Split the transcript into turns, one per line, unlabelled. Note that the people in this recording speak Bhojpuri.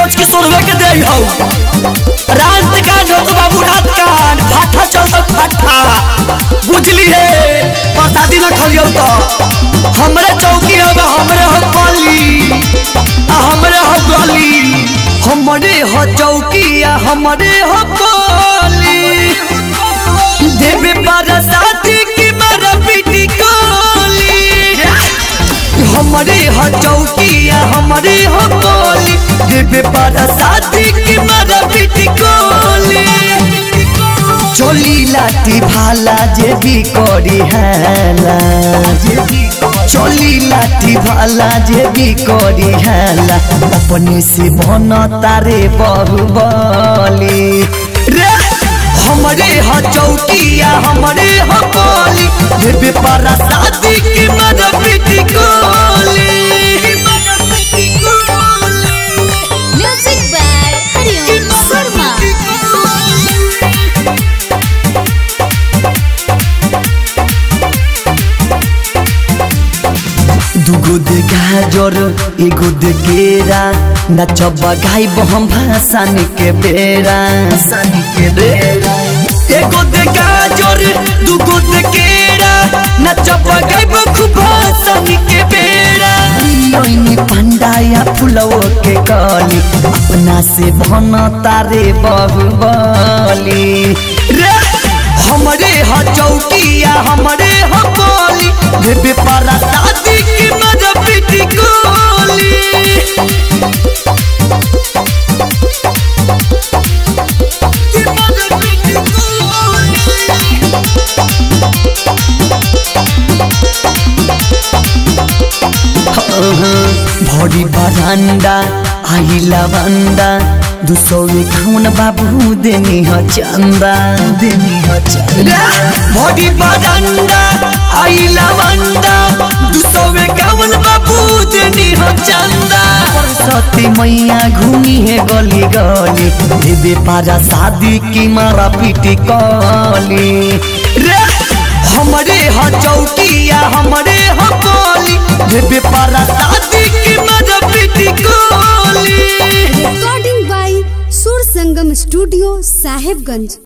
सोच के सोनवे के दे हौ रात का ढोक बाबू रात का फाटा चल तो फाटा बुझली है प्रसादी न खलियो तो हमरे चौकी अब हमरे हो गली आ हमरे हो गली हमरे हो चौकी आ हमरे हो गली देवे बरसाती की मर पिटी कोली हमरे हो चौकिया हमरे हो कोली देवे बरसाती की मर पिटी कोली चोली लाठी भाला जे भी करी हैला चोली लाठी भाला जे भी करी हैला अपने से बन तारे बहुबली रे हमरे ह चौकिया हमरे ह कोली देवे पारा शादी की मर पिटी कोली
Music by Hariom Sharma.
दुगो दे गाजर एगो दे केरा नचब गाइब हम भाषण के बेरा के बेरा एगो दे गाजर दुगो दे केरा नचब गाइब खूब भाषण के बेरा लोइनी पंडाया फुलवो के कली अपना से भन तारे बहुबली रे हमरे ह चौकिया हमरे ह बोली देवे पारा शादी की मजा पिटी कोली की मजा पिटी कोली। भरी बरांडा आई लवंडा दुसौ खाउन बाबू देनी ह चंदा देनी ह चंदा भरी बरांडा आई लवंडा दुसौ खाउन बाबू देनी ह चंदा सरस्वती मैया घूमी है गली गली देवे पारा शादी की मारा पीटी कली रे हमरे ह चौकिया हमरे ह कोली देवे पारा शादी की मजा पिटी कोली
recording by Sur Sangam Studio, Sahibganj.